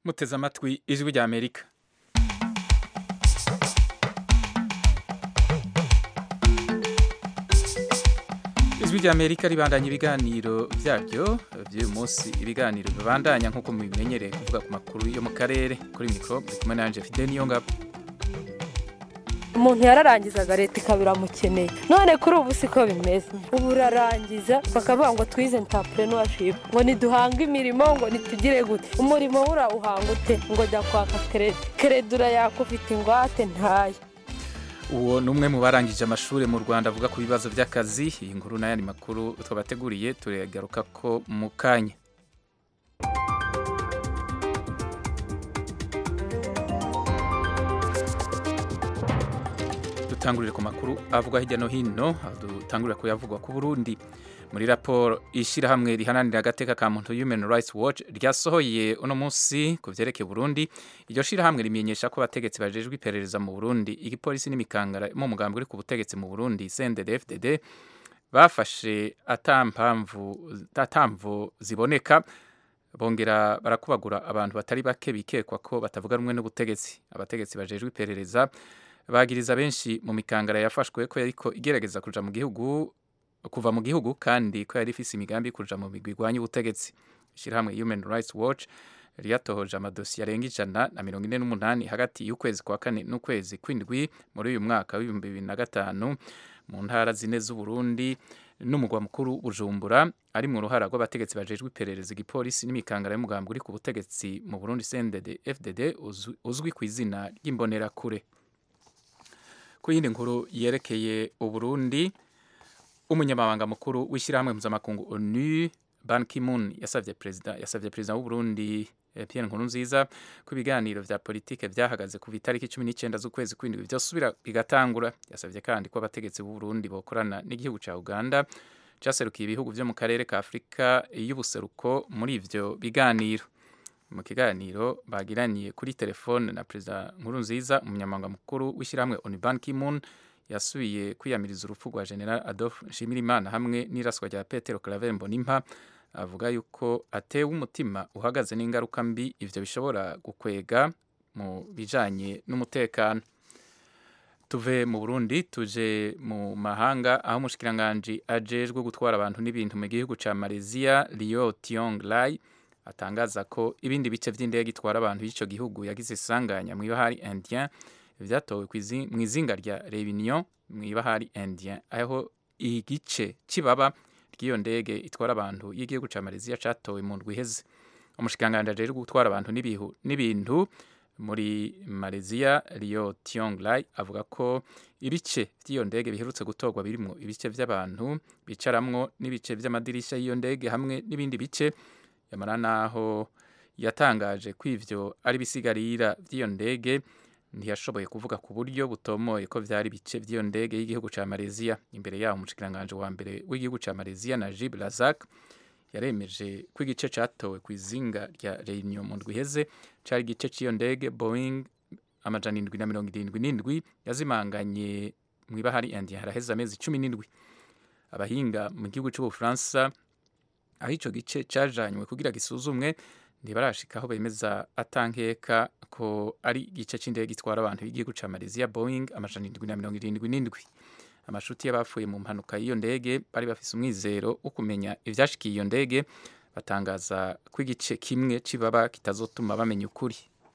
muteze amatwi ijwi rya amerika ijwi rya amerika ribandanya ibiganiro byaryo by'uyu munsi ibiganiro bibandanya nk'uko mubimenyereye kuvuga ku makuru yo mu karere kuri mikoro muri kumwe nanje fide niyo ngabo umuntu yararangizaga leta ikaba iramukeneye none kuri ubu siko bimeze ubu urarangiza bakavuga ngo twize entrepreneurship ngo niduhange imirimo ngo nitugire gute umurimo urawuhanga ute ngo jya kwaka kerede kerede urayaka ufite ingwate ntayo uwo ni umwe mu barangije amashuri mu rwanda avuga ku bibazo by'akazi iyi nkuru n'ayandi makuru twabateguriye turagaruka ko mu kanya dutangurire ku makuru avugwa hirya no hino dutangurira kuyavugwa ku burundi muri raporo ishyirahamwe rihananira agateka ka muntu human rights watch ryasohoye uno munsi ku byerekeye burundi iryo shyirahamwe rimenyesha ko abategetsi bajejwe iperereza mu burundi igipolisi n'imikangara mu mugambi uri ku butegetsi mu burundi cndd bafashe atamvu ziboneka bongera barakubagura abantu batari bake bikekwa ko batavuga rumwe n'ubutegetsi abategetsi bajejwe iperereza bagiriza benshi mu mikangara yafashwe ko yariko igerageza kuja mu gihugu kuva mu gihugu kandi ko yari ifise imigambi yo kuja mu migwi igwanya ubutegetsi ishyirahamwe human rights watch ryatohoje amadosiye arenga ijana na mirongo ine n'umunani hagati y'ukwezi kwa kane n'ukwezi kw'indwi muri uyu mwaka w'ibihumbi bibiri na gatanu mu ntara zine z'uburundi n'umugwa mukuru bujumbura ari mu ruhara rw'abategetsi bajejwe iperereza igipolisi n'imikangara y'umugambi uri ku butegetsi mu burundi cndd fdd uzwi ku izina ry'imbonerakure ku yindi nkuru yerekeye uburundi umunyamabanga mukuru w'ishyirahamwe mpuzamakungu onu ban kimun yasabye perezida yasabye perezida w'uburundi pierre nkurunziza ko ibiganiro vya politike vyahagaze ku itariki cumi n'icyenda z'ukwezi kw'indwi vyosubira bigatangura yasabye kandi ko abategetsi b'uburundi bokorana n'igihugu ca uganda caserukiye ibihugu vyo mu karere ka afurika y'ubuseruko muri ivyo biganiro mu kiganiro bagiraniye kuri telefone na perezida nkurunziza umunyamabanga mukuru w'ishyirahamwe onu ban kimun yasubiye kwiyamiriza urupfu rwa general adolphe nshimirimana hamwe n'iraswa rya petero claver mbonimpa avuga yuko atewe umutima uhagaze n'ingaruka mbi ivyo bishobora gukwega mu bijanye n'umutekano tuve mu burundi tuje mu mahanga aho umushikiranganji ajejwe gutwara abantu n'ibintu mu gihugu ca malaysia rio tiong lai atangaza ko ibindi bice vy'indege itwara abantu y'ico gihugu yagize isanganya mw'ibahari indien vyatowe mu izinga rya Reunion mu ibahari Indien aho igice kibaba ry'iyo ndege itwara abantu y'igihugu ca Malaysia catowe mu ndwi iheze umushikanganje ajejwe gutwara abantu n'ibihu n'ibintu muri Malaysia Rio Tiong Lai avuga ko ibice vy'iyo ndege biherutse gutorwa birimwo ibice vy'abantu bicaramwo n'ibice vy'amadirisha y'iyo ndege hamwe n'ibindi bice yamara naho yatangaje ko ivyo ari bisigarira vy'iyo ndege ntiyashoboye kuvuga ku buryo butomoye ko vyari bice vy'iyo ndege y'igihugu ca Malaysia imbere yaho umushikiranganje wa mbere w'igihugu ca Malaysia Najib Razak yaremeje ko igice catowe ku izinga rya Reunion mu ndwi iheze cari igice c'iyo ndege Boeing amajana indwi na mirongo irindwi n'indwi yazimanganye mw'ibahari India haraheze amezi cumi n'indwi abahinga mu gihugu c'Ubufaransa aho ico gice cajanywe kugira gisuzumwe ntibarashikaho bemeza atankeka ko ari igice c'indege gitwara abantu y'igihugu ca Malaysia Boeing amajana indwi na mirongo irindwi n'indwi amashuti y'abapfuye mu mpanuka y'iyo ndege bari bafise umwizero wo kumenya ivyashikiye iyo ndege batangaza ko igice kimwe cibaba kitazotuma bamenya ukuri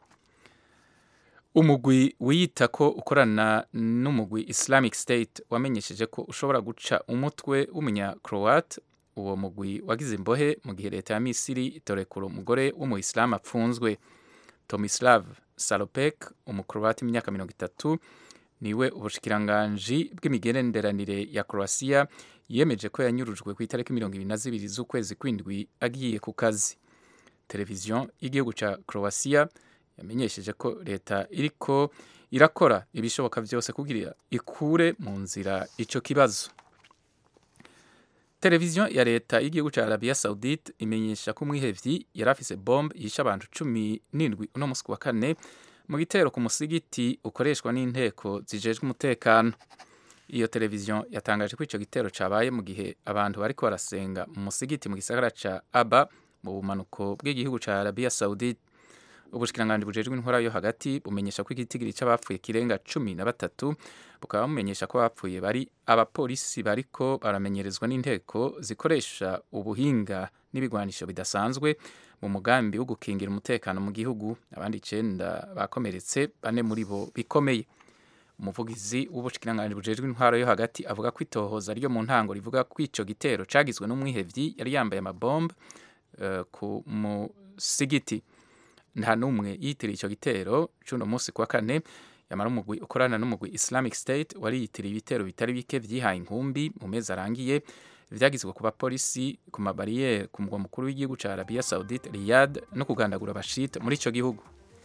umugwi wiyita ko ukorana n'umugwi Islamic State wamenyesheje ko ushobora guca umutwe w'umunya Croat uwo mugwi wagize imbohe mu gihe leta ya misiri itorekura umugore w'umuyisilamu apfunzwe tomislav salopek umukroati w'imyaka mirongo itatu niwe ubushikiranganji bw'imigenderanire ya croatia yemeje ko yanyurujwe ku itariki mirongo ibiri na zibiri z'ukwezi kw'indwi agiye ku kazi televiziyo y'igihugu ca croatia yamenyesheje ko leta iriko irakora ibishoboka vyose kugira ikure mu nzira ico kibazo televiziyo ya leta y'igihugu cya arabiya saudite imenyesha ko umwihevyi yari afise bombe yishe abantu cumi n'indwi uno musi wa kane mu gitero ku musigiti ukoreshwa n'inteko zijejwe umutekano iyo televiziyo yatangaje ko ico gitero cabaye mu gihe abantu bariko barasenga mu musigiti mu gisagara ca aba mu bumanuko bw'igihugu ca arabiya saudite ubushikiranganji bujejwe intwara yo hagati bumenyesha ko igitigiri c'abapfuye kirenga cumi na batatu bukaba bumenyesha ko abapfuye bari abapolisi bariko baramenyerezwa n'inteko zikoresha ubuhinga n'ibigwanisho bidasanzwe mu mugambi wo gukingira umutekano mu gihugu abandi icenda bakomeretse bane muri bo bikomeye umuvugizi w'ubushikiranganji bujejwe intwaro yo hagati avuga ko itohoza ryo mu ntango rivuga ko ico gitero cagizwe n'umwihevyi yari yambaye amabombe uh, ku musigiti nta n'umwe yitiriye ico gitero c'uno munsi kuwa kane yamara umugwi ukorana n'umugwi Islamic State wari yitiriye ibitero bitari bike vyihaye inkumbi mu mezi arangiye vyagizwe ku bapolisi ku mabariyeri ku mugwa mukuru w'igihugu ca Arabia Saudite Riyadh no kugandagura abashite muri ico gihugu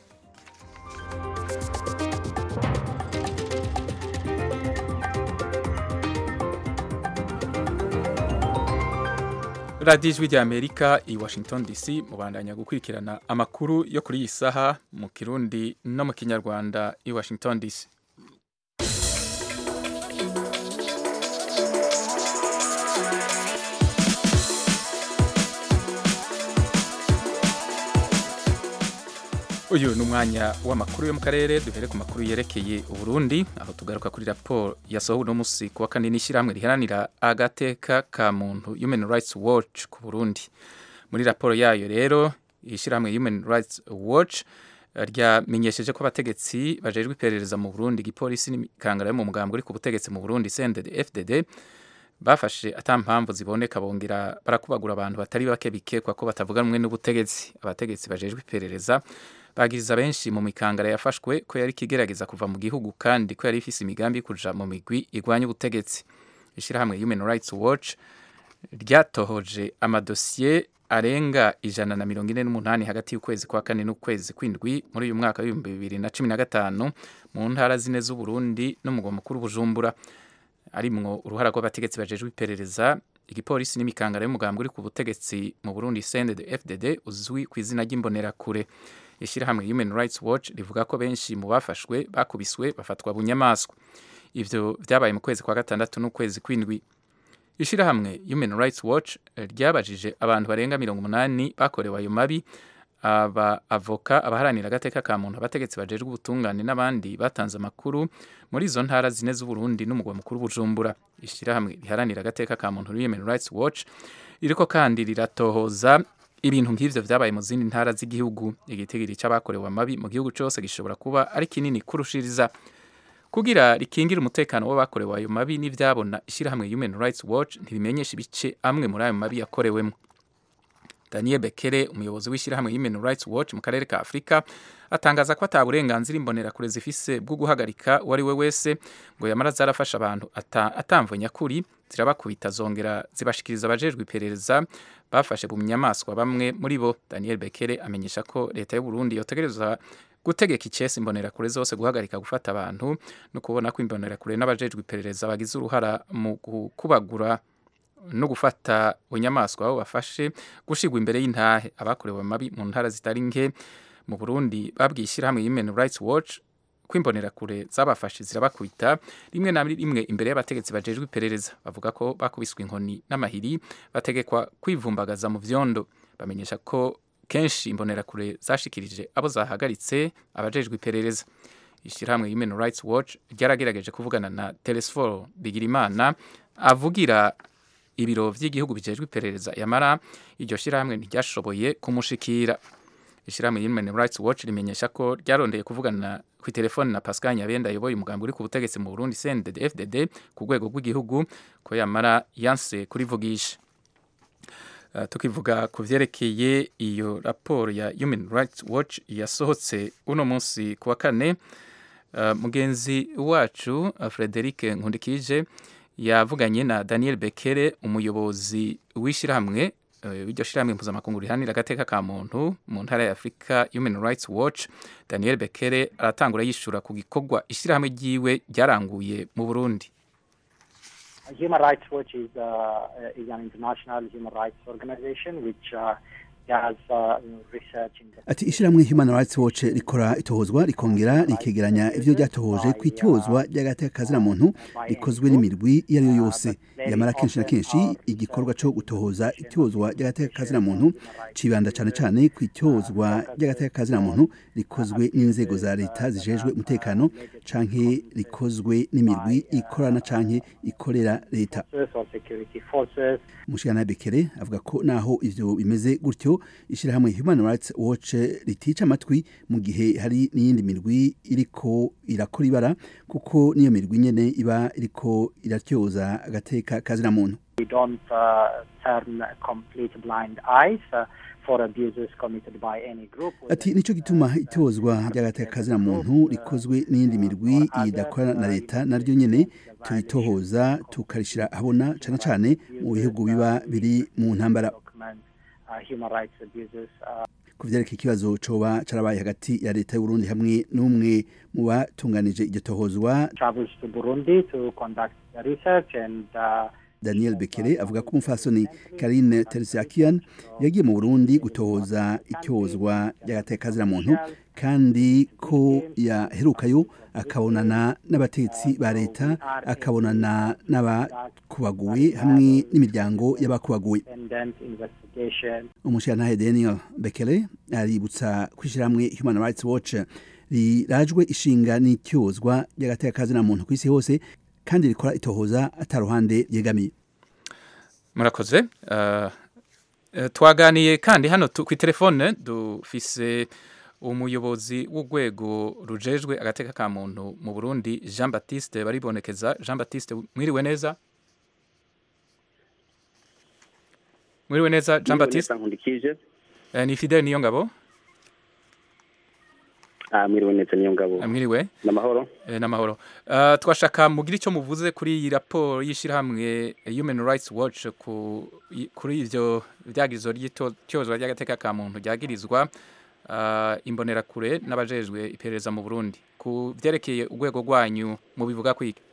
radiyo ijwi rya amerika i washington dc mubandanya gukurikirana amakuru yo kuri iyi saha mu kirundi no mu kinyarwanda i washington dc uyu ni umwanya w'amakuru yo mu karere duhere ku makuru yerekeye uburundi aho tugaruka kuri raporo yasohowe uno munsi ku wa kane n'ishyirahamwe riharanira agateka ka muntu human rights watch ku burundi muri raporo yayo rero ishyirahamwe human rights watch ryamenyesheje ko abategetsi bajejwe iperereza mu burundi igipolisi n'imikangara yo mu mugambi uri ku butegetsi mu burundi cndd fdd bafashe ata mpamvu ziboneka bongera barakubagura abantu batari bake bikekwa ko batavuga rumwe n'ubutegetsi abategetsi bajejwe iperereza bagiriza benshi mu mikangara yafashwe ko yari kigerageza kuva mu gihugu kandi ko yari ifise imigambi yo kuja mu migwi igwanya ubutegetsi ishyirahamwe human rights watch ryatohoje amadosiye arenga ijana na mirongo ine n'umunani hagati y'ukwezi kwa kane n'ukwezi kw'indwi muri uyu mwaka w'ibihumbi bibiri na cumi na gatanu mu ntara zine z'uburundi n'umugwa mukuru bujumbura arimwo uruhara rw'abategetsi bajejwe iperereza igipolisi n'imikangara y'umugambi uri ku butegetsi mu burundi cndd fdd uzwi ku izina ry'imbonerakure ishyirahamwe human rights watch rivuga ko benshi mu bafashwe bakubiswe bafatwa bunyamaswa ivyo vyabaye mu kwezi kwa gatandatu n'ukwezi kw'indwi ishyirahamwe human rights watch ryabajije abantu barenga mirongo umunani bakorewe ayo mabi aba avoka abaharanira agateka ka muntu abategetsi bajejwe ubutungane n'abandi batanze amakuru muri izo ntara zine z'uburundi n'umugwa mukuru bujumbura ishyirahamwe riharanira agateka ka muntu human rights watch ririko kandi riratohoza ibintu nk'ivyo vyabaye mu zindi ntara z'igihugu igitigiri c'abakorewe amabi mu gihugu cose gishobora kuba ari kinini kurushiriza kugira rikingira umutekano w'abakorewe ayo mabi n'ivyabona ishyirahamwe human rights watch ntirimenyesha ibice amwe muri ayo mabi yakorewemo daniel bekere umuyobozi w'ishyirahamwe human rights watch mu karere ka afurika atangaza ko ata burenganzira imbonerakure zifise bwo guhagarika uwo ari we wese ngo yamara zarafasha abantu atamvo nyakuri zirabakubita zongera zibashikiriza abajejwe iperereza bafashe mu nyamaswa bamwe muri bo daniel bekere amenyesha ko leta y'u burundi yotegereza gutegeka icesi imbonerakure zose guhagarika gufata abantu no kubona ko imbonerakure n'abajejwe iperereza bagize uruhara mu kubagura no gufata bunyamaswa aho bafashe gushigwa imbere y'intahe abakorewe amabi mu ntara zitari nke mu Burundi babwiye ishyirahamwe Human Rights Watch ko imbonerakure zabafashe zirabakwita rimwe na rimwe imbere y'abategetsi bajejwe iperereza bavuga ko bakubiswe inkoni n'amahiri bategekwa kwivumbagaza mu vyondo bamenyesha ko kenshi imbonerakure zashikirije abo zahagaritse abajejwe iperereza ishyirahamwe Human Rights Watch ryaragerageje kuvugana na Telesforo Bigirimana avugira ibiro vy'igihugu bijejwe iperereza yamara iryo shirahamwe ntiryashoboye kumushikira ishirahamwe Human Rights Watch rimenyesha ko ryarondeye kuvugana ku telefone na Pascal Nyabenda ayoboye umugambi uri ku butegetsi mu Burundi CNDD FDD ku rwego rw'igihugu ko yamara yanse kurivugisha Uh, tukivuga ku vyerekeye iyo raporo ya Human Rights Watch yasohotse uno munsi ku wa kane uh, mugenzi wacu uh, Frederic Nkundikije yavuganye na Daniel Bekere umuyobozi w'ishyirahamwe iryo shyirahamwe mpuzamakungu rihanira agateka ka muntu mu ntara ya Afurika Human Rights Watch Daniel Bekere aratangura yishura ku gikorwa ishyirahamwe ryiwe ryaranguye mu Burundi Human Rights Watch is, uh, is an international human rights organization which uh, ati ishyirahamwe human rights watch rikora itohozwa rikongera rikegeranya ivyo ryatohoje ku itozwa ry'agateka muntu rikozwe n'imirwi iyo ari yo yose yamara kenshi na kenshi igikorwa co gutohoza itozwa ry'agateka muntu cibanda cane cane ku itozwa ry'agateka muntu rikozwe n'inzego za leta zijejwe umutekano canke rikozwe n'imirwi ikorana canke ikorera leta mushikana bekere avuga ko naho ivyo bimeze gutyo ishyirahamwe human rights watch ritica amatwi mu gihe hari n'iyindi mirwi iriko irakora ibara kuko niyo mirwi nyene iba iriko iratyoza agateka kazina muntu We don't uh, turn complete blind eyes uh, for abuses committed by any group. ati nico gituma itozwa ry'agateka kazina muntu rikozwe n'iyindi mirwi idakora na leta naryo nyene turitohoza tukarishira ahabona cane cane mu bihugu biba biri mu ntambara Document, uh, human rights abuses uh, ku vyerekeye ikibazo coba carabaye hagati ya leta y'uburundi hamwe n'umwe mu batunganije iryo tohozwa travels to Burundi to conduct the research and uh, daniel bekere avuga ko umufasoni karine teresiakian yagiye mu burundi gutohoza icyozwa ry'agateka muntu kandi ko yaherukayo akabonana n'abatetsi ba leta akabonana n'abakubaguwe hamwe n'imiryango y'abakubaguwe independent investigation umushirantahe daniel bekere aributsa kwishyirahamwe human rights watch rirajwe ishinga n'icyozwa ry'agateka muntu ku isi hose kandi rikora itohoza ataruhande ryegamiye murakoze uh, uh, twaganiye kandi hano tu- kwi telefone dufise umuyobozi w'urwego rujejwe agateka ka muntu mu Burundi Jean Baptiste baribonekeza Jean Baptiste mwiriwe neza mwiriwe neza Jean Baptiste nkundikije uh, ni Fidel niyo ngabo ah mwiriwe neza niyo ngabo uh, mwiriwe n'amahoro Eh, n'amahoro uh, twashaka mugira icyo muvuze kuri iyi raporo y'ishyirahamwe human rights watch ku, i- kuri ivyo vyagirizo ry'ityozwa ry'agateka ka muntu ryagirizwa uh, imbonerakure n'abajejwe iperereza mu burundi ku vyerekeye urwego rwanyu mubivuga kwiki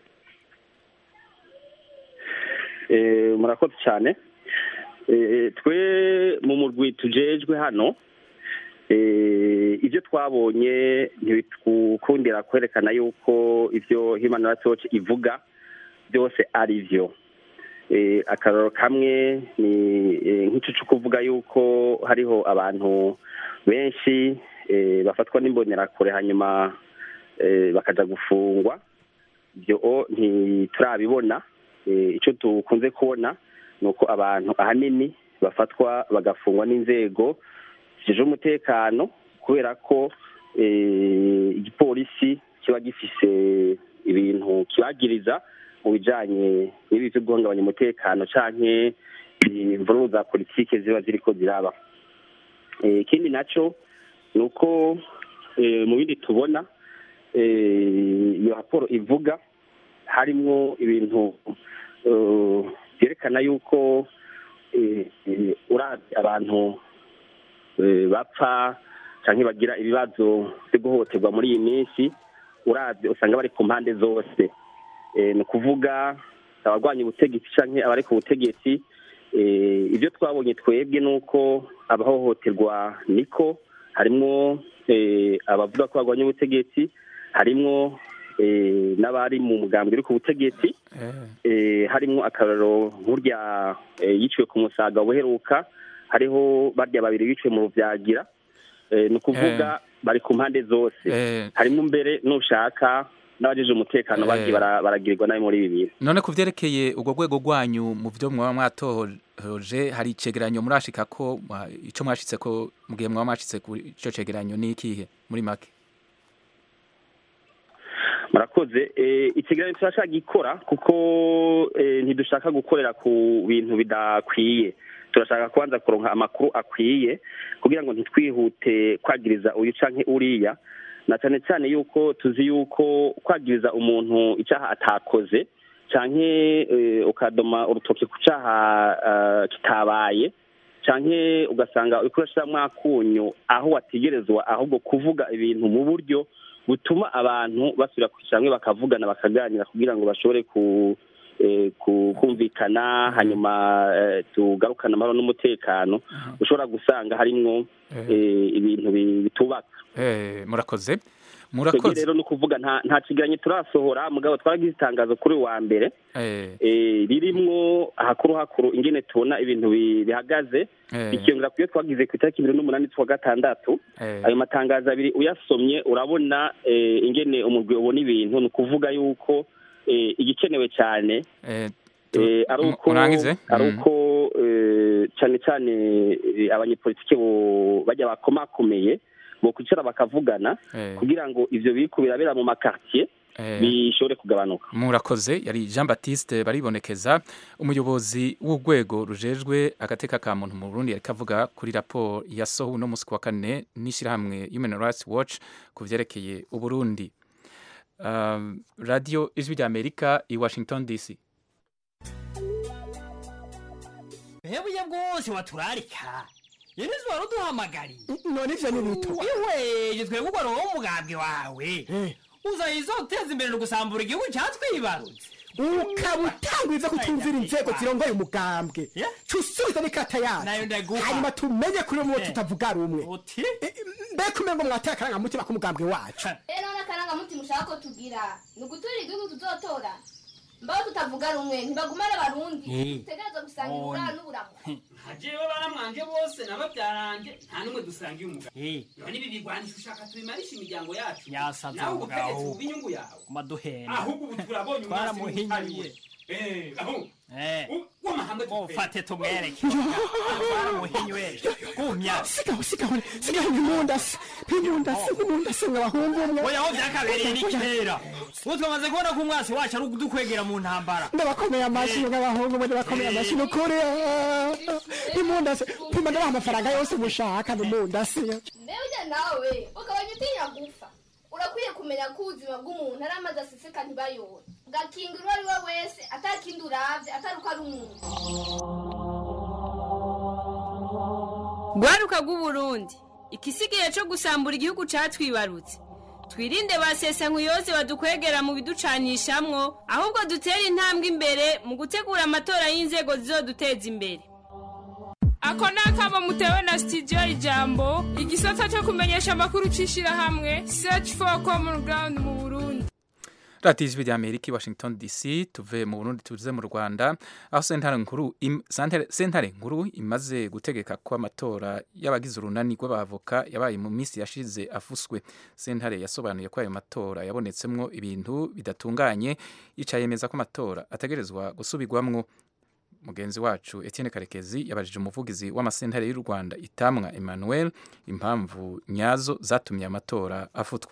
eh murakoze cyane eh twe mu murwi tujejwe hano eh ibyo twabonye ntibikundira kwerekana yuko ivyo human rights watch ivuga byose ari byo eh akararo kamwe ni eh, nk'ico cyo kuvuga yuko hariho abantu benshi eh, bafatwa n'imbonerakure hanyuma eh, bakaja gufungwa ibyo ntiturabibona Eh, icyo dukunze kubona ni uko abantu ahanini bafatwa bagafungwa n'inzego zijejwe umutekano kubera ko eh, igipolisi kiba gifise ibintu kibagiriza mu bijanye n'ibi vyo guhungabanya umutekano canke imvururu za politike ziba ziriko ziraba Eh, ikindi naco ni uko eh, mu bindi tubona eh, iyo raporo ivuga harimwo ibintu eh, byerekana yuko eh, eh, uravye abantu eh, bapfa canke bagira ibibazo vyo guhohoterwa muri iyi minsi uravye usanga bari ku mpande zose Eh, ni ukuvuga abarwanya ubutegetsi canke abari ku butegetsi eh, ibyo twabonye twebwe ni uko abahohoterwa niko harimwo eh, abavuga ko barwanya ubutegetsi harimwo eh, n'abari mu mugambi uri ku butegetsi eh, eh, harimwo akararo nk'urya eh, yiciwe ku musaga buheruka hariho barya babiri biciwe mu ruvyagira eh, ni ukuvuga bari ku mpande zose eh, harimo mbere nushaka n'abajeje umutekano Eh. bagiye bara- baragirirwa nabi muri ibi bintu none ku vyerekeye urwo rwego rwanyu mu vyo mwaba mwatohoje hari icegeranyo murashika ko mwa- ico mwashitse ko mu gihe mwaba mwashitse kuri ico cegeranyo ni ikihe muri make murakoze eh, ikiganiro turashaka gikora kuko eh, ntidushaka gukorera ku bintu bidakwiye turashaka kubanza kuronka amakuru akwiye kugira ngo ntitwihute kwagiriza uyu canke uriya na cyane cyane yuko tuzi yuko kwagiriza umuntu icyaha atakoze canke eh, ukadoma urutoki ku cyaha eh, kitabaye canke ugasanga uriko urashiramwo akunyu aho wategerezwa ahubwo kuvuga ibintu mu buryo butuma abantu basubira kwicara hamwe bakavugana bakaganira kugira ngo bashobore ku eh, ku- kumvikana hanyuma eh, tugarukana amahoro n'umutekano ushobora gusanga harimwo eh, ibintu bi- bitubaka Eh, murakoze twebwe murakoze rero ni ukuvuga nta nta kigeranyo turasohora mugabo twaragize itangazo kuri uyu wa mbere Eh, eh, ririmwo hakuru hakuru ingene tubona ibintu bi- bihagaze eh, bikiyongera ku yo twagize ku itariki ibiri n'umunani z'ukwa gatandatu eh, ayo matangazo abiri uyasomye urabona eh, ingene umugwi ubona ibintu ni ukuvuga yuko eh, igikenewe cyane eh, tu- eh, ari mu- uko murangize ari Mm. uko eh, cyane cyane eh, abanyepolitike bo- bajya bakomakomeye bo kwicara bakavugana Eh, kugira ngo ivyo biriko birabera mu makartier eh, bishobore kugabanuka murakoze yari jean baptiste baribonekeza umuyobozi w'urwego rujejwe agateka ka muntu mu burundi yariko avuga kuri raporo yasohowe uno munsi ku wa kane n'ishyirahamwe human rights watch ku vyerekeye uburundi um, radio ijwi rya amerika i washington dc Hebuye bwose waturarika yenezi wari uduhamagariye none ivyo ni bito iweje twebwe ugwa roho umugambwe wawe uzayiza uteza imbere no gusambura igihugu cyatwibarutse ukaba utangwiza kutumvira inzego zirongoye umugambwe Yeah. cusubiza n'ikata Nayo yacu ndaguha. hanyuma tumenye kuri umwe Eh. tutavuga rumwe uti Eh, mbega umengo mwateye akarangamutima k'umugambwe wacu rero n'akarangamutima ushaka ko tugira ni uguturira igihugu tuzotora mbaho tutavuga rumwe ntibagumane abarundi Eh. dutegerezwa gusangira uburara n'uburamu hajewe baramwanje bose n'ababyaranje nta n'umwe dusangiye umugabo Eh, none ibi bigwanisha ushaka tubimarisha imiryango yacu Yasaze nawe umugabo. ubutegetsi buba inyungu yawe maduhena ahubwo ubu turabonye umwasi Twaramuhinyuye. Eh, aho Eh, u- w'amahanga ufate tumwereke twaramuhinywe gumya sigaho sigaho sigaho nk'imundasi nk'imundasi nk'imundasi mw'abahungu umwe oya aho byakabereye ni kera ubu twamaze kubona ko umwasi wacu ari udukwegera mu ntambara ndabakomeye amashyi nk'abahungu umwe ndabakomeye amashyi ni ukuri ah, nk'imundasi pima ndabaha amafaranga yose mushaka n'imundasi mbere ujya nawe ukabanya utinya gupfa urakwiye kumenya ko ubuzima bw'umuntu ari amazi aseseka ntibayore ugakinga uwo ari we wese atakindi uravye atari uko ari umuntu rwaruka rw'uburundi ikisigaye cyo gusambura igihugu cyatwibarutse twirinde ba sesankuyoze badukwegera mu biducanishamwo ahubwo dutere intambwe imbere mu gutegura amatora y'inzego zizoduteza imbere ako ni akamo mutewe na sitidiyo ijambo igisata cyo kumenyesha amakuru cy'ishyirahamwe search for common ground mu burundi radiyo ijwi rya amerika i washington dc tuve mu burundi tuze mu rwanda aho sentare nkuru im- santere- sentare nkuru imaze gutegeka ko amatora y'abagize urunani rw'abavoka yabaye mu minsi yashize afuswe sentare yasobanuye ko ayo matora yabonetsemwo ibintu bidatunganye yica yemeza ko amatora ategerezwa gusubirwamwo mugenzi wacu Etienne Karekezi yabajije umuvugizi w'amasentare y'u Rwanda Itamwa Emmanuel impamvu nyazo zatumye amatora afutwa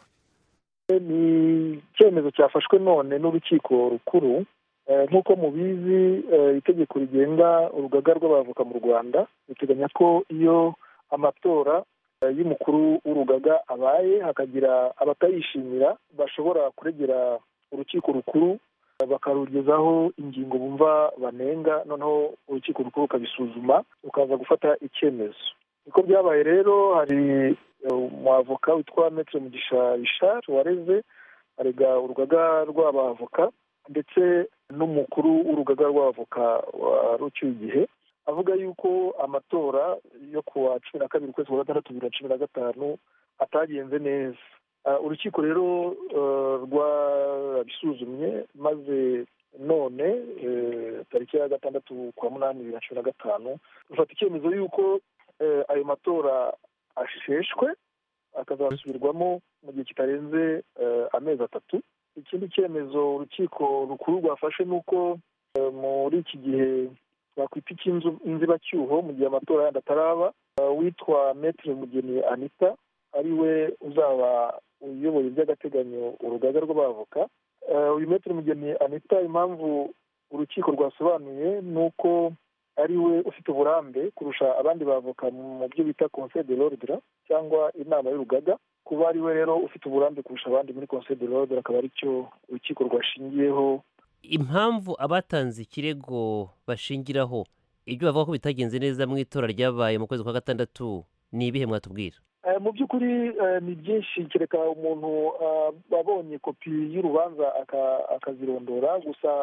ni icyemezo cyafashwe none n'urukiko rukuru Eh, nk'uko mubizi eh, itegeko rigenga urugaga rw'abavoka mu rwanda riteganya ko iyo amatora eh, y'umukuru w'urugaga abaye hakagira abatayishimira bashobora kuregera urukiko rukuru eh, bakarugezaho ingingo bumva banenga noneho urukiko rukuru rukabisuzuma rukaza gufata icyemezo niko byabaye rero hari eh, umwavoka witwa metre mugisha richard wareze arega urugaga rw'abavoka ndetse n'umukuru w'urugaga rw'abavoka wa rucyuye igihe avuga yuko amatora yo ku wa cumi na kabiri ukwezi kwa gatandatu bibiri na cumi na gatanu atagenze neza Ah, urukiko rero eh, rwarabisuzumye maze none eh, tariki ya gatandatu kwa munani bibiri na cumi na gatanu rufata icyemezo y'uko eh, ayo matora asheshwe akazasubirwamo mu gihe kitarenze eh, amezi atatu ikindi cyemezo urukiko rukuru rwafashe ni uko eh, muri iki gihe twakwita icy'inzibacyuho mu gihe amatora yandi ataraba eh, witwa metre mugeni anita ari we uzaba uyoboye by'agateganyo urugaga rw'abavoka Eh, uyu metre mugeni anita impamvu urukiko rwasobanuye ni uko ari we ufite uburambe kurusha abandi bavoka mu byo bita conseil de l'ordre cyangwa inama y'urugaga kuba ari we rero ufite uburambe kurusha abandi muri conseil de l'ordre akaba ari cyo urukiko rwashingiyeho impamvu abatanze ikirego bashingiraho ibyo bavuga ko bitagenze neza mu itora ryabaye mu kwezi kwa gatandatu ni ibihe mwatubwira Eh, mu by'ukuri eh, ni byinshi kereka umuntu ah, abonye kopi y'urubanza aka- akazirondora gusa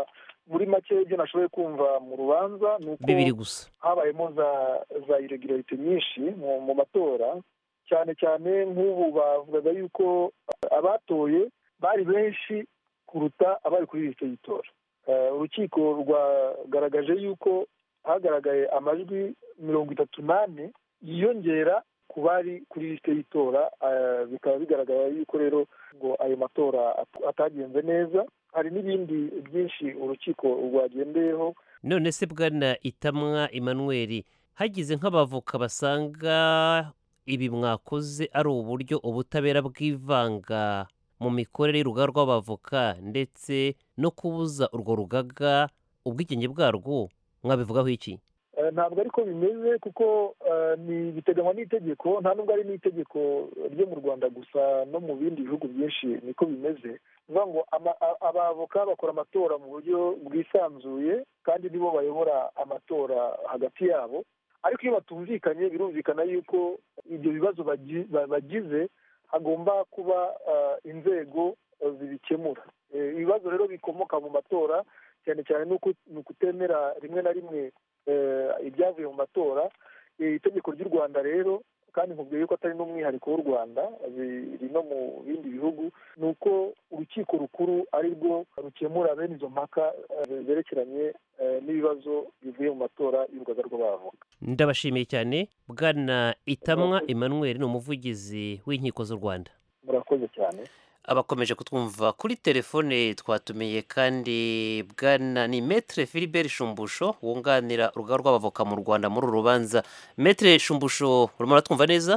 muri make ibyo nashoboye kumva mu rubanza ni uko bibiri gusa habayemo za za irregularity nyinshi mu mu matora cyane cyane nk'ubu bavugaga yuko abatoye bari benshi kuruta abari kuri lisite y'itora Eh, urukiko rwagaragaje yuko hagaragaye amajwi mirongo itatu n'ane yiyongera ku bari kuri lisite y'itora eh, bikaba bigaragara yuko rero ngo ayo matora at- atagenze neza hari n'ibindi byinshi urukiko rwagendeyeho none se bwana itamwa emmanuel hagize nk'abavoka basanga ibi mwakoze ari uburyo ubutabera bwivanga mu mikorere y'urugaga rw'abavoka ndetse no kubuza urwo rugaga ubwigenge bwarwo mwabivugaho iki Eh, ntabwo ariko bimeze kuko eh, ni biteganywa n'itegeko nta nubwo ari n'itegeko ryo mu rwanda gusa no mu bindi bihugu byinshi niko bimeze ni ukuvuga ngo ama- a- abavoka bakora amatora mu buryo bwisanzuye kandi nibo bayobora amatora hagati yabo ariko iyo batumvikanye birumvikana yuko ibyo bibazo bagi- ba- bagize hagomba kuba eh, inzego eh, zibikemura Eh, ibibazo rero bikomoka mu matora cyane cyane ni uku- ni ukutemera rimwe na rimwe eh, ibyavuye mu matora Eh, itegeko ry'u rwanda rero kandi nkubwiye yuko atari n'umwihariko w'u rwanda biri no mu bindi bihugu ni uko urukiko rukuru ari rwo rukemura bene izo mpaka eh, zerekeranye eh, n'ibibazo bivuye mu matora y'urugaga rw'abavoka ndabashimiye cyane bwana itamwa emmanuel ni umuvugizi w'inkiko z'u rwanda murakoze cyane abakomeje kutwumva kuri telefone twatumiye kandi bwana ni metre philibert shumbusho wunganira urugaga rw'abavoka mu rwanda muri uru rubanza metre shumbusho urimo uratwumva neza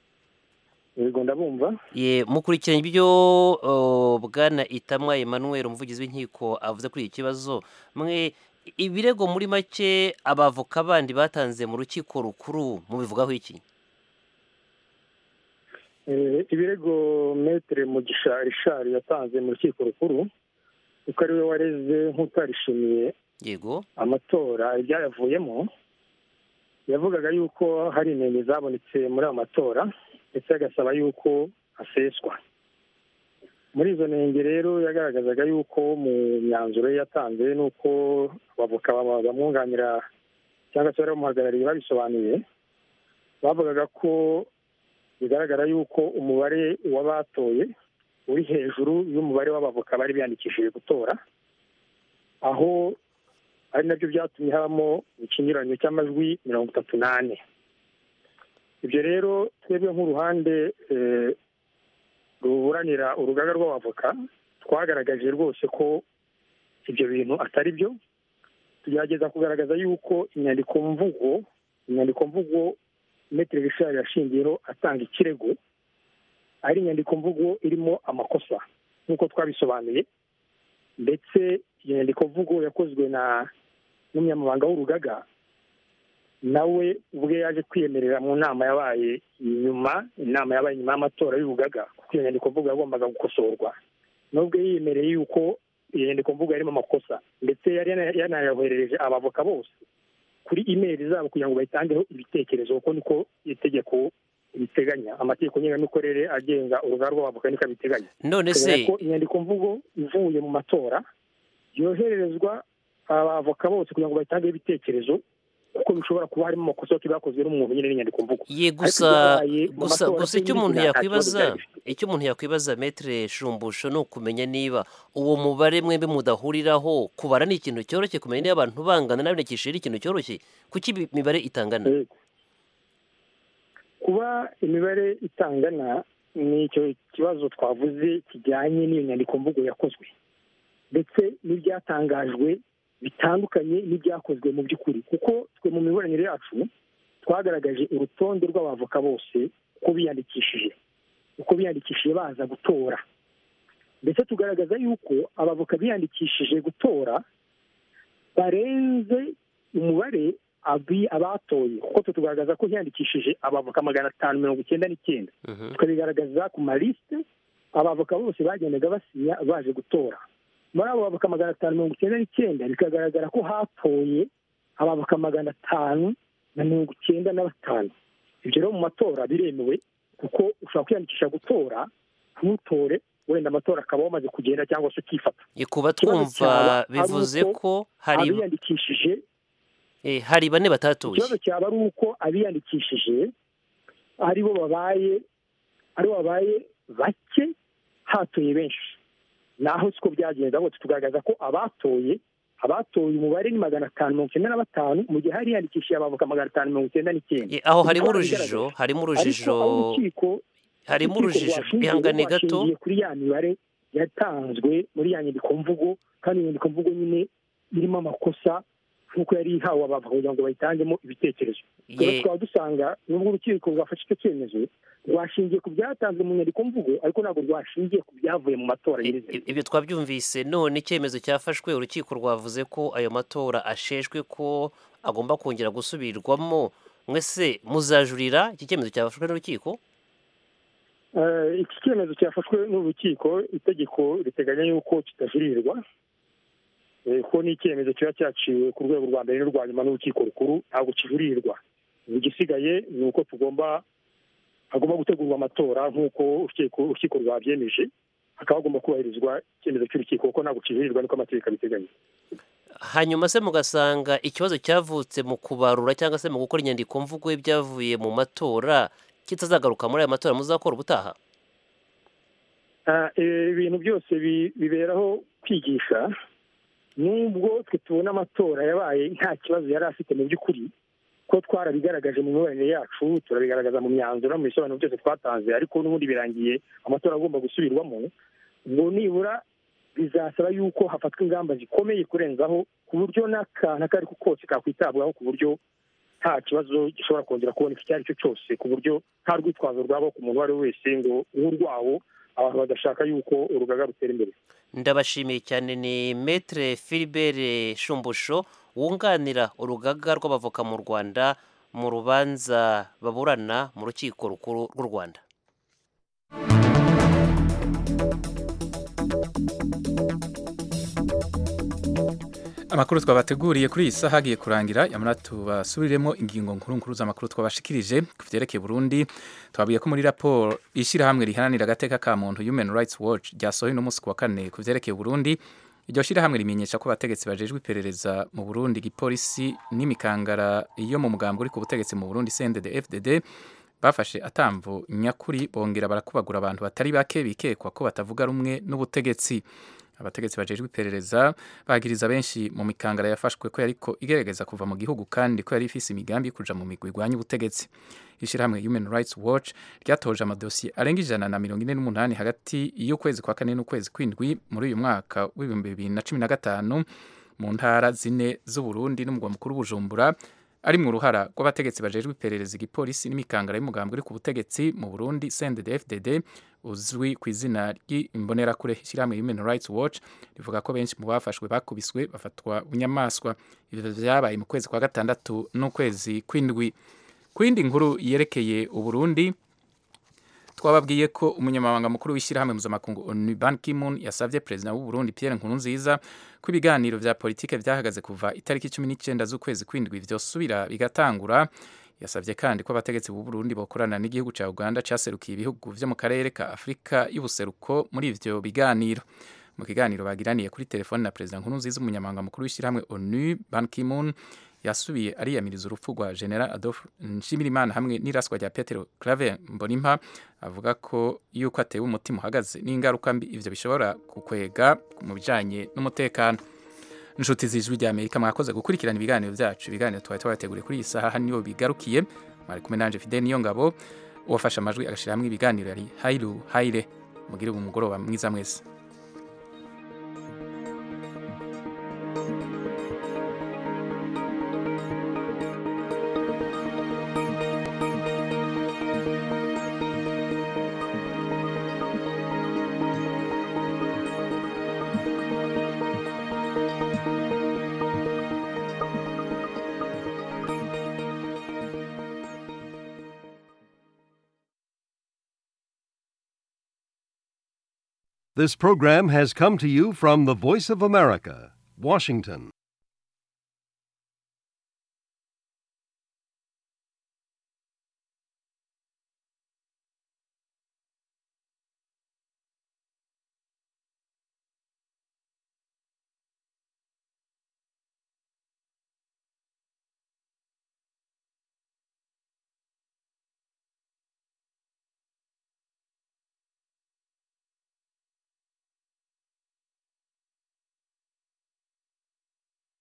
yego ndabumva ye mukurikiranye ibyo uh, bwana itamwa emmanuel umuvugizi w'inkiko avuze kuri iki kibazo mwe ibirego muri make abavoka bandi batanze mu rukiko rukuru mubivugaho iki Eh, ibirego metere mugisha rishari yatanze mu rukiko rukuru kuko ariwe wareze nk'utarishimiye yego amatora ibyayavuyemo yavugaga yuko hari inenge zabonetse muri ayo matora ndetse agasaba yuko aseswa muri izo nenge rero yagaragazaga yuko mu myanzuro ye yatanze n'uko abavoka baba- bamwunganira cyangwa se bari bamuhagarariye babisobanuye bavugaga ko bigaragara yuko umubare w'abatoye uri hejuru y'umubare w'abavoka bari biyandikishije gutora aho ari nabyo byatumye habamo ikinyuranyo cy'amajwi mirongo itatu n'ane ibyo rero twebwe nk'uruhande eh, ruburanira urugaga rw'abavoka twagaragaje rwose ko ibyo bintu atari byo tugerageza kugaragaza yuko inyandiko mvugo inyandiko mvugo metere rishari yashingiyeho atanga ikirego ari inyandiko mvugo irimo amakosa nk'uko twabisobanuye ndetse iyo nyandiko mvugo yakozwe na n'umunyamabanga w'urugaga nawe ubwe yaje kwiyemerera mu nama yabaye nyuma inama yabaye nyuma y'amatora y'urugaga kuko iyo nyandiko mvugo yagombaga gukosorwa nubwo yiyemereye yuko iyo nyandiko mvugo yarimo amakosa ndetse yari yana- yanayoherereje abavoka bose kuri imeri zabo kugira ngo bayitangeho ibitekerezo kuko niko itegeko riteganya amategeko ngengamikorere agenga urugaga rw'abavoka niko abiteganya none se Biteganya ko inyandiko mvugo ivuye mu matora yohererezwa abavoka bose kugira ngo bayitangeho ibitekerezo kuko bishobora kuba harimo amakosa yote bakozwe n'umuntu nyine n'inyandiko mvugo ye Ariko gusa ibyabaye mu gusa matora gusa se icyo nyine umuntu nta kibazo yakwibaza byari bifite. icyo umuntu yakwibaza metre shumbusho ni ukumenya niba uwo mubare mwembi mudahuriraho kubara ni ikintu cyoroshye kumenya niba abantu bangana n'abandikishije ari ikintu cyoroshye kuki ibi- imibare itangana kuba imibare itangana ni icyo kibazo twavuze kijyanye n'iyo nyandiko mvugo yakozwe ndetse n'ibyatangajwe bitandukanye n'ibyakozwe mu by'ukuri kuko twe mu miburanire yacu twagaragaje urutonde rw'abavoka bose uko biyandikishije uko biyandikishije baza gutora ndetse tugaragaza yuko abavoka biyandikishije gutora barenze umubare abi- abatoye kuko twe tugaragaza ko hiyandikishije abavoka magana atanu mirongo icyenda n'icyenda tukabigaragaza ku malisite abavoka bose bagendaga basinya baje gutora muri abo bavoka magana atanu mirongo icyenda n'icyenda bikagaragara ko hatoye abavoka magana atanu na mirongo icyenda na batanu ibyo rero mu matora biremewe kuko ushobora kwiyandikisha gutora ntutore wenda amatora akaba wamaze kugenda cyangwa se ukifata Ye, kuba Ikibazo twumva cyaba ari bivuze uko ko hari abiyandikishije eh, hari bane batatuye ikibazo cyaba ari uko abiyandikishije ari bo babaye ari bo babaye bake hatoye benshi naho siko byagenze ahubwo tugaragaza ko abatoye abatoye umubare ni magana atanu mirongo icyenda na batanu mu gihe hari hiyandikishije abavoka magana atanu mirongo icyenda n'icyenda Ye, aho harimo Ibikora urujijo bigaragaza. harimo Ariko urujijo aho urukiko harimo urukiko urujijo rwashingiye ihangane gato rwashingiye kuri ya mibare yatanzwe muri ya nyandikomvugo kandi iyo nyandikomvugo nyine irimo amakosa nk'uko yari ihawe abavoka kugira ngo bayitangemo ibitekerezo rero Ye- tukaba dusanga nubwo urukiko rwafashe icyo cyemezo rwashingiye ku byatanzwe mu nyandikomvugo ariko ntabwo rwashingiye ku byavuye mu matora nyirizina ibyo twabyumvise none icyemezo cyafashwe urukiko rwavuze ko ayo matora asheshwe ko agomba kongera gusubirwamo mwese muzajurira iki cyemezo cyafashwe n'urukiko Eh, iki cyemezo cyafashwe n'urukiko itegeko riteganya yuko kitajurirwa Eh, ko ni icyemezo kiba cyaciwe ku rwego rwa mbere n'urwa nyuma n'urukiko rukuru ntabwo kijurirwa igisigaye ni uko tugomba hagomba gutegurwa amatora nk'uko urukiko urukiko rwabyemeje hakaba hagomba kubahirizwa icyemezo cy'urukiko kuko ntabwo kijurirwa niko amategeko abiteganya hanyuma se mugasanga ikibazo cyavutse mu kubarura cyangwa se mu gukora inyandiko mvugo y'ibyavuye mu matora kitazagaruka muri aya matora muzakora ubutaha Ah, eh, ibintu byose bi- biberaho kwigisha nubwo twe tubona amatora yabaye nta kibazo yari afite mu by'ukuri ko twarabigaragaje mu miyoborere yacu turabigaragaza mu myanzuro mu bisobanuro byose twatanze ariko n'ubundi birangiye amatora agomba gusubirwamo ngo nibura bizasaba yuko hafatwa ingamba zikomeye kurenzaho ku buryo n'akantu ako ari ko kose kakwitabwaho ku buryo nta kibazo gishobora kongera kuboneka icyo ari cyo cyose ku buryo nta rwitwazo rwabaho ku muntu uwo ari we wese ngo nk'urwawo abantu badashaka yuko urugaga rutera imbere ndabashimiye cyane ni metre filibert shumbusho wunganira urugaga rw'abavoka mu rwanda mu rubanza baburana mu rukiko rukuru rw'u rwanda amakuru twabateguriye kuri iyi saha agiye kurangira yamara tubasubiriremo ingingo nkuru nkuru z'amakuru twabashikirije ku byerekeye Burundi twabwiye ko muri raporo ishyirahamwe riharanira agateka ka muntu Human Rights Watch ryasohoye uno munsi ku wa kane ku byerekeye Burundi iryo shyirahamwe rimenyesha ko abategetsi bajejwe iperereza mu Burundi igipolisi n'imikangara yo mu mugambi uri ku butegetsi mu Burundi CNDD FDD bafashe atamvu nyakuri bongera barakubagura abantu batari bake bikekwa ko batavuga rumwe n'ubutegetsi abategetsi bajejwe iperereza bagiriza benshi mu mikangara yafashwe ko yariko igerageza kuva mu gihugu kandi ko yari ifise imigambi yo kuja mu migwi igwanya ubutegetsi ishyirahamwe Human Rights Watch ryatoje amadosiye arenga ijana na mirongo ine n'umunani hagati y'ukwezi kwa kane n'ukwezi kw'indwi muri uyu mwaka w'ibihumbi bibiri na cumi na gatanu mu ntara zine z'uburundi n'umugwa mukuru bujumbura ari mu ruhara rw'abategetsi bajejwe iperereza igipolisi n'imikangara y'umugambi uri ku butegetsi mu burundi CNDD-FDD uzwi ku izina ry'imbonerakure ishyirahamwe Human Rights Watch rivuga ko benshi mu bafashwe bakubiswe bafatwa bunyamaswa ibyo byabaye mu kwezi kwa gatandatu n'ukwezi kw'indwi ku yindi nkuru yerekeye uburundi twababwiye ko umunyamabanga mukuru w'ishyirahamwe mpuzamakungu onu ban kimun yasabye perezida w'u Burundi Pierre Nkurunziza ko ibiganiro vya politike vyahagaze kuva itariki cumi n'icyenda z'ukwezi kw'indwi vyosubira bigatangura yasabye kandi ko abategetsi b'u Burundi bokorana n'igihugu ca Uganda caserukiye ibihugu vyo mu karere ka Afrika y'ubuseruko muri ivyo biganiro mu kiganiro bagiraniye kuri telefone na perezida Nkurunziza umunyamabanga mukuru w'ishyirahamwe onu ban kimun yasubiye ariyamiriza urupfu rwa general adolphe nshimirimana hamwe n'iraswa rya petero clave mbonimpa avuga ko yuko atewe umutima uhagaze n'ingaruka mbi ivyo bishobora kukwega mu bijanye n'umutekano inshuti z'ijwi rya amerika mwakoze gukurikirana ibiganiro byacu ibiganiro twari twabateguriye kuri iyi saha niyo bigarukiye mwari kumwe nanje fidel niyo ngabo uwafashe amajwi agashyira hamwe ibiganiro yari hairu haire mugire umugoroba mwiza mwese This program has come to you from the Voice of America, Washington.